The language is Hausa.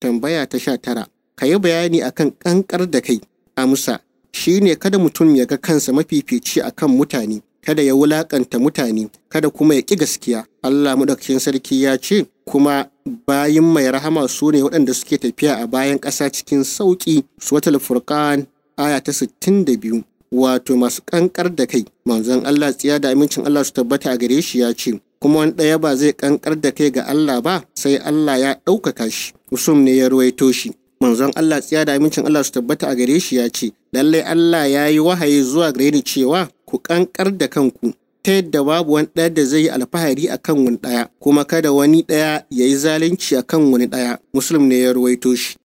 tambaya ta sha tara ka yi bayani akan ƙanƙar da kai amsa shine kada mutum ya ga kansa mafifici akan mutane kada ya wulaƙanta mutane kada kuma ya ƙi gaskiya Allah maɗaukakin sarki ya ce kuma bayin mai rahama su ne waɗanda suke tafiya a bayan ƙasa cikin sauƙi suwatul furqan aya ta sittin da biyu wato masu ƙanƙar da kai manzon Allah tsiya da amincin Allah su tabbata a gare shi ya ce kuma wani ɗaya ba zai ƙanƙar da kai ga Allah ba sai Allah ya ɗaukaka shi usum ne ya ruwaito shi manzon Allah tsiya da amincin Allah su tabbata a gare shi ya ce lallai Allah ya yi wahayi zuwa gare ni cewa ku ƙanƙar da kanku ta yadda babu wani ɗaya da zai yi alfahari a kan wani ɗaya kuma kada wani ɗaya ya yi zalunci a kan wani ɗaya muslim ne ya ruwaito shi